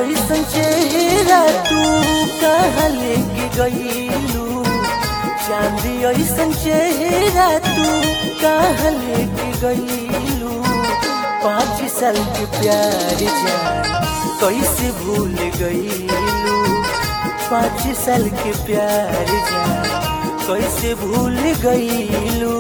ऐसन चेहरा तू कहाँ लेके गईलू चांदी ऐसन चेहरा तू कहाँ लेके गईलू पाँच साल के प्यार जान कैसे भूल गईलू पाँच साल के प्यार जान कैसे भूल गईलू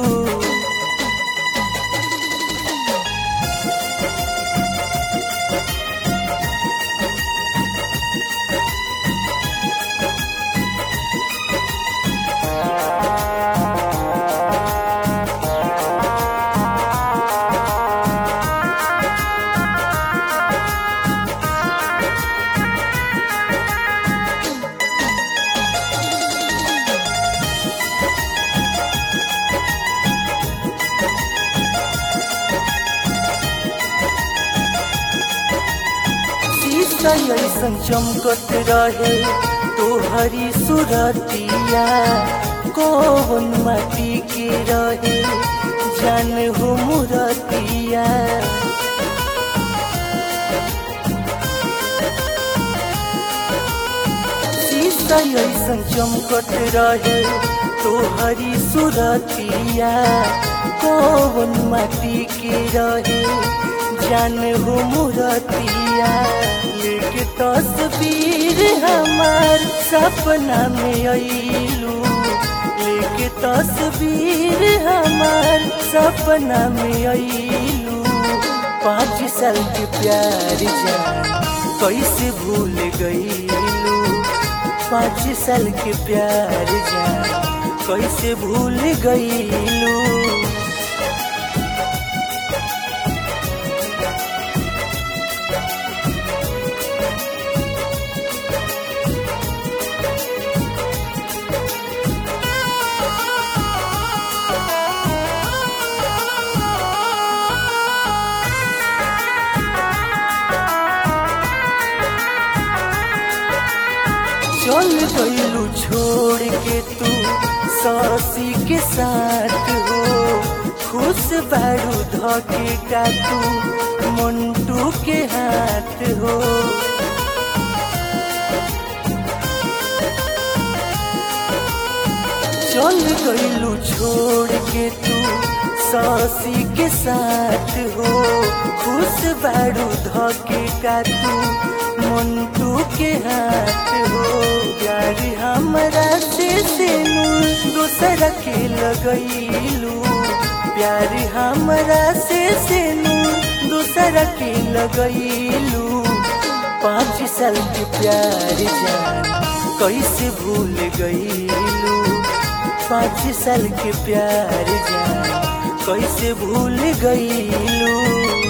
शीशा ऐसन चमकत रहे तोहरी सुरतिया कौन माटी के रहे जान हो मुरतिया शीशा ऐसन चमकत रहे तोहरी सुरतिया कौन माटी के रहे जान हो मुरतिया लेके तस्वीर हमार सपना में अइलू लेके तस्वीर हमार सपना में अइलू पाँच साल के प्यार जान कैसे भूल गईलू पाँच साल के प्यार जान कैसे भूल गईलू चल गईलू छोड़ के तू सासी के साथ हो खुश बारू धके का तू मंटू के हाथ हो चल गईलू छोड़ के तू सासी के साथ हो खुश बारू धके का तू मंटू के हाथ हो प्यार हमरा से सेनू दूसरा के लगैलू प्यार हमरा से सेनू दूसरा के लगैलू पाँच साल के प्यार जान कैसे भूल गईलू पाँच साल के प्यार जान कैसे भूल गईलू